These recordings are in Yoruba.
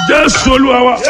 jésù olúwa wa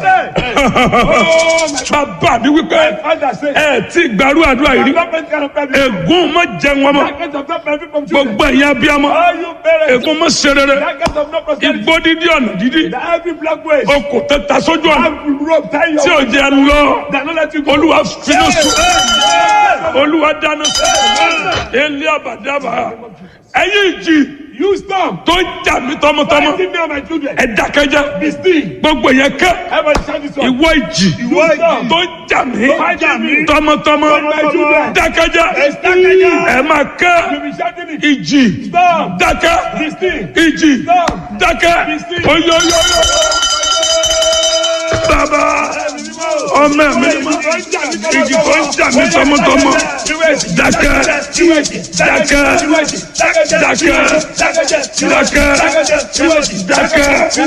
bàbá mi wípé Father say, ẹ tí gbàrú àdúrà yìí rí government cannot pay me. ègún má jẹ wọn mọ́ That kind of not benefit from children. gbogbo ẹ̀yin abiyamọ All you parents, ègún má ṣe rere that kind of no prosperity. igbó dídí ọ̀nà dídí That every black way, okùn tẹ́ta sójú ọ̀nà have rope tie your tí ò jẹ́ lọ That not let you go. olúwa finú sùn Hey! olúwa dáná sùn ilé àbàdàbà ẹ̀yin ìjì You stop. tó ń jà mí tọmọtọmọ Fighting me and my children. ẹ dákẹ́jẹ́ Be still. gbogbo yẹn kẹ́ Everybody shout this one. ìwọ ìjì Ìwọ ìjì. tó ń jà mí Tó ń jà mí. tọmọtọmọ Tọmọtọmọ. dákẹ́jẹ́ Dákẹ́jẹ́. ẹ máa You kẹ́ be shouting it. ìjì Stop. dákẹ́ Be still. ìjì Stop. dákẹ́ Be still. oyoyoyo bàbá ọmọ mi ìjì tó ń jà mí tọmọtọmọ dákẹ́ dákẹ́ dákẹ́ dákẹ́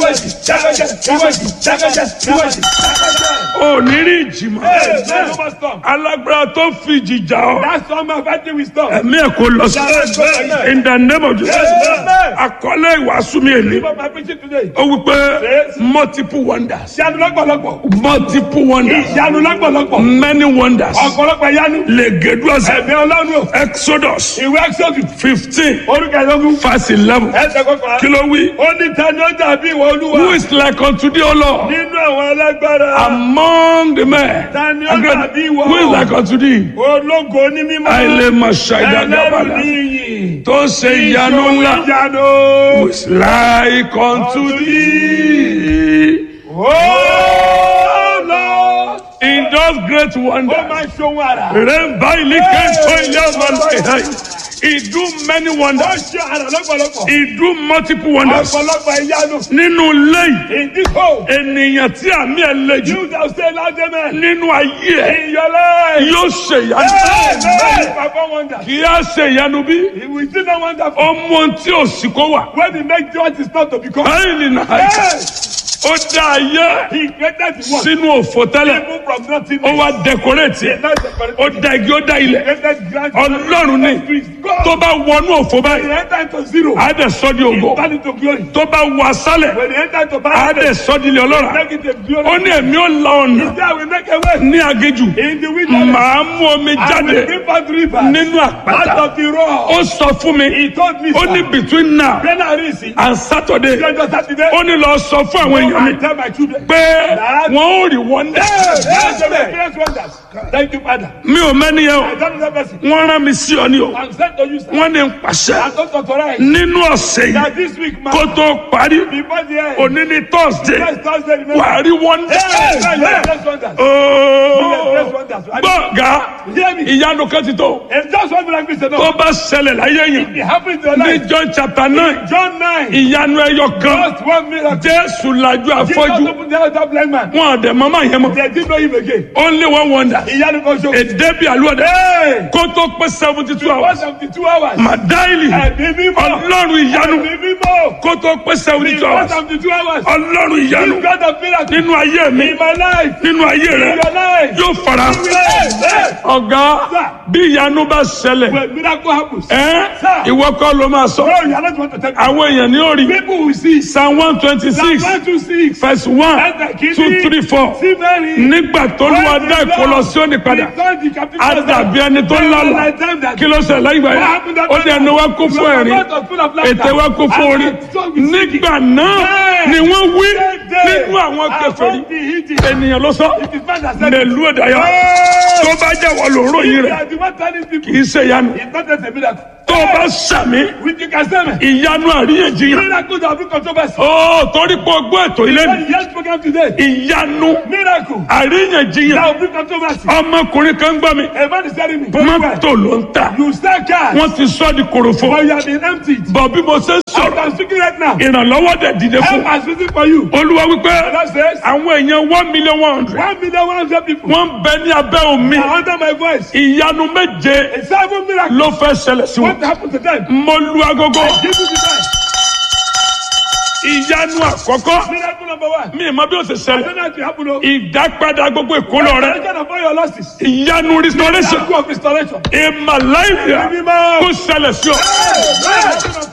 ò ní rí ìjì mọ́ alágbára tó fi ìjì jà ọ́ That's all my fighting with stop. ẹ̀mí ẹ̀ kò lọ sí in the name of Jesus àkọlé ìwàásù mi èlé Give up my preaching today. ó wí pé multiple wonders Ìyanu lọ́pọ̀lọpọ̀. multiple wonders Ìyanu lọ́pọ̀lọpọ̀. many wonders Ọ̀pọ̀lọpọ̀ ìyanu. legeduasa Ẹ̀mí Ọlọ́run o. exodus Ìwé Exodus. fifteen Orúkọ ìlọ́gùn. verse eleven Ẹsẹ̀ kọkànlá. kí ló wí Ó ní tani ó dàbí ìwọ who Olúwa. is like unto thee o lord Nínú àwọn alágbára. among the men Tani ó dàbí ìwọ. who is like unto thee Ológo ní mímọ́. àìlèmọ̀ Ẹlẹ́rù ṣàìdàgbàbàlà ní iyì. tó ń ṣe ìyanu ńlá Ìyanu. who is like unto thee Oh Lord. in those great Ó wonders. máa ń ṣohun àrà. Remember, he came to ilé ọmọ lọ́yẹ̀. He do many Ó wonders. ṣe àrà lọ́pọ̀lọpọ̀. He do multiple wonders. Ọ̀pọ̀lọpọ̀ ìyanu. Nínú ilé yìí, In this hole. ènìyàn tí àmì ẹ̀ le jù You shall say loud amen. nínú ayé ẹ̀ In your life. yóò ṣe ìyanu. Amen. Perform wonders. Kì í á ṣe ìyanu bí He will still not wonderful. ó mú ohun tí ò sí kó wà. When he make what is not to become. Báyìí nìyà Yes. ó dá ayé He created the one. sínú òfò tẹ́lẹ̀. Even from nothing. Ó wá dẹkọrẹ́tì ẹ̀. Not separate. Ó da igi ó dá ilẹ̀. Created grand. Ọlọ́run ní God. tó bá wọnú òfò When báyìí. he enter into zero. Á dẹ̀ sọ́ di ògo. Turn into glory. Tó bá wọ asálẹ̀. When he enter into á barrenness. dẹ̀ sọ́ di ilẹ̀ ọlọ́ràá. Make it a glory. ó ní èmi ó la ọ̀nà There we make a way. ní agéjù In the wilderness. màá mú omi I will jáde bring forth rivers. nínú Out àpáta of the rock. ó sọ fún mi He told me. ó ní between now When I reach it. and Saturday Lọ́jọ́ Sátidé. ó ní lọ sọ fún àwọn èèyàn mi I tell my children. pé wọn ò rí wọ́ndà Yes, they will experience wonders. Thank you, Father. mi ò mẹ́ni yẹn I o don't know person. wọ́n rán mi sí ọ ní o I'm sent to you, sir. wọ́n ní n pàṣẹ I'm not authorized. nínú ọ̀sẹ̀ yìí That this week, man. kó tó parí Before the end. òní ní Thursday Yes, Thursday, remember. wàá rí wọ́ndà Yes, yes, yes, wonders. ooo gbọ̀ngà Hear me. ìyanu kan ti tó If just one miracle is tó enough, bá ṣẹlẹ̀ láyé yẹn it happens in your ní life. John chapter nine John 9. ìyanu ẹyọ kan Just one miracle. Jésù lajú Jesus afọ́jú opened the eyes of that blind man. wọn àdẹ mọ́mọ́ yẹn mọ́ They didn't know him again. only one wonder Ìyanu kan ṣo. èdè bíi àlùwọ̀dẹ Hey! kó tó pé seventy two One hours seventy two hours. màdáìlì Ẹ̀mí mímọ́. ọlọ́run ìyanu Ẹ̀mí mímọ́. kó tó pé seventy two One hours seventy two hours. ọlọ́run This ìyanu God of miracle. nínú ayé mi In my life. nínú ayé In rẹ your life. yóò fara Hey! Hey! ọ̀gá bí ìyanu bá ṣẹlẹ̀ When miracle happens. ẹ́ Sir. ìwọ kọ́ ló máa sọ Bro, you are not want to tell me. àwọn èèyàn ní orí People will see. psalm one twenty six Psalm one two six. verse one Ẹsẹ̀ kìíní. two three four Sí Mary. nígbà tó lù wá dá ìkọlọ sí òní padà Return the captive á dàbí ẹni tó lálà kí ló ṣe lẹ́yìn ìgbà yẹn ó ní ẹnu wa kún fún ẹ̀rín ètè wa kún fún orí nígbà náà ni wọ́n wí nínú àwọn kèfèrí ènìyàn ló sọ nílùú ìdáyà tó bá jẹ́ wọ́n ló ròyìn rẹ̀ kì í ṣe ìyanu tó bá sàmì ìyanu àríyànjiyàn Miracles have been controversy. ó torí pé ọgbọ́n ètò ilé mi Yes, program today. ìyanu Miracle. àríyànjiyàn That will bring controversy. ọmọkùnrin kan gbọ́ mi A man is telling me. mọ́tò ló ń tà You sell cars. wọ́n ti sọ di kòròfo But you have been emptied. bọ̀ bí mo ṣe ń As sọ̀rọ̀ I'm speaking right now. ìrànlọ́wọ́ dẹ̀ dìde fún Help is waiting for you. olúwa wípé God says. àwọn èèyàn one million one hundred One million one hundred people. wọ́n ń bẹ ní abẹ́ omi are under my voice. ìyanu méje A seven miracle. ló fẹ́ ṣẹlẹ̀ sí wọn What happened to them? mo lu agogo Give me the time. ìyanu àkọ́kọ́ Miracle number one. mi ì mọ bí ó ṣe I ṣẹlẹ̀ don't know if it happened. oh. ìdápadà gbogbo ìkólọ rẹ Restoration of all your losses. ìyanu restoration Miracle of restoration. ìmàláìyà Mímọ́. kó ṣẹlẹ̀ sí ọ Hey, hey, unto you.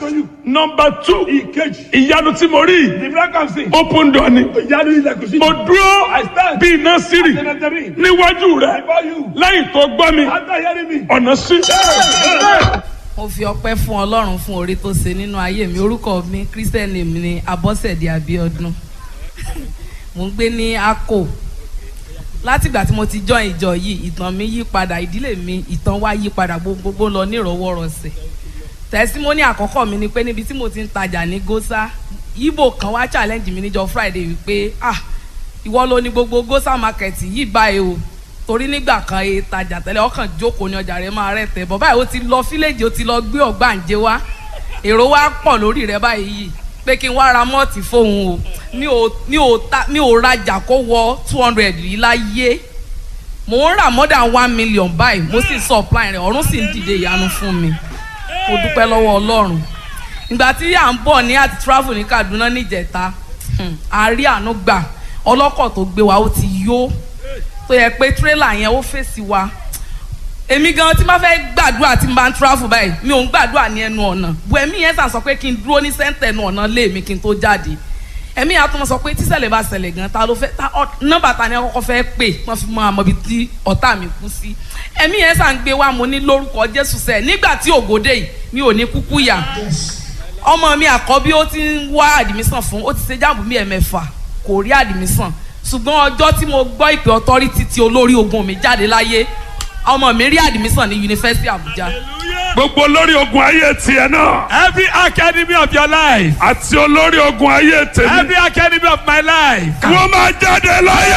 nọmba two ìkejì. ìyanu tí mo rí the miracle I'm seeing. open door ni ìyanu ilẹ̀kùn sí. mo dúró I stand. bí iná sírì Senatary. níwájú rẹ before you. lẹ́yìn tó gbọ́ mi after hearing me. ọ̀nà sí. mo fi ọpẹ́ fún Ọlọ́run fún oore tó ṣe nínú ayé mi orúkọ mi christian name ni Abọ́sẹ̀dé Abíọ́dún mo ń gbé ní Akko látìgbà tí mo ti join ìjọ yìí ìtàn mi yí padà ìdílé mi ìtàn wa yí padà gbogbo lọ nírọ̀wọ́rọ̀sẹ̀ tẹsímọ́nì àkọ́kọ́ mi ni pé níbi tí mo ti ń tajà ní Gósà Ìgbò kan wá challenge mi níjọ́ Friday wípé ah ìwọ ló ní gbogbo Gósà market yìí báyìí o torí nígbà kan e tajà tẹ́lẹ̀ ọkàn jókòó ní ọjà rẹ̀ máa rẹ̀ tẹ̀ bọ̀ báyìí ó ti lọ fíléèjì ó ti lọ gbé ọ̀gbàǹjẹ wá èrò wa pọ̀ lórí rẹ̀ báyìí yìí pé kí n wá ra mọ́ọ̀tì fóun o mi ò mi ò ta mi ò rajà kó wọ two hundred yìí láyé mò ń rà more than one million báyìí mo sì supply rẹ̀ ọ̀run sì ń dìde ìyanu fún mi mo dúpẹ́ lọ́wọ́ Ọlọ́run ìgbà tí à ń bọ̀ ní àti travel ní Kaduna níjẹta a rí àánú gbà ọlọ́kọ̀ tó gbé wa ó ti yó tó yẹ pé tírélà yẹn ó fèsì wa èmi gan tí n bá fẹ́ gbàdúrà tí n bá ń travel báyìí mi ò ń gbàdúrà ní ẹnu ọ̀nà bu ẹ̀mí yẹn sàn sọ pé kí n dúró ní sẹ́ńtẹ̀ ẹnu ọ̀nà lé mi kí n tó jáde ẹ̀mí yẹn á tún sọ pé tíṣẹ̀lẹ̀ bá ṣẹlẹ̀ gan ta ló fẹ́ ta nọ́mbà ta ni ọkọ̀ fẹ́ pè wọ́n fi mọ àmọ́ ibi tí ọ̀tá mi kú sí ẹ̀mí yẹn sàn gbé wa mo ní lórúkọ Jésù sẹ́ẹ̀ nígbà tí ògòdè yìí mi ò ní kúkú yà ọmọ mi àkọ́bí ó ti ń wá àdìmísàn fún ó ti ṣe jáàmù mi ẹ̀mẹ́fà kò rí àdìmísàn ṣùgbọ́n ọjọ́ tí mo gbọ́ ìpè ọtọ́rítì tí olórí ogun mi jáde láyé ọmọ mi rí àdìmísàn ní yunifásitì Àbújá. gbogbo olórí ogun ayé tiẹ̀ náà every academy of your life. àti olórí ogun ayé tèmi every academy of my life. wọ́n máa jáde láyà.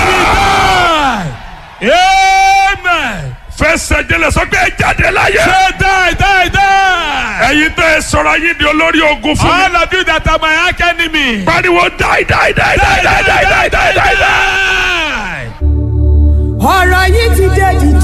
amen. fẹsẹ̀ jẹlẹ̀ sọ pé ẹ jáde láyà. say die die die. ẹ̀yin tẹ́ ẹ sọ̀rọ̀ ayé di olórí ogun fún mi. all of you that are my academy. pariwo die die die die die die die die die die. die. ọ̀rọ̀ yìí ti dé jìjì.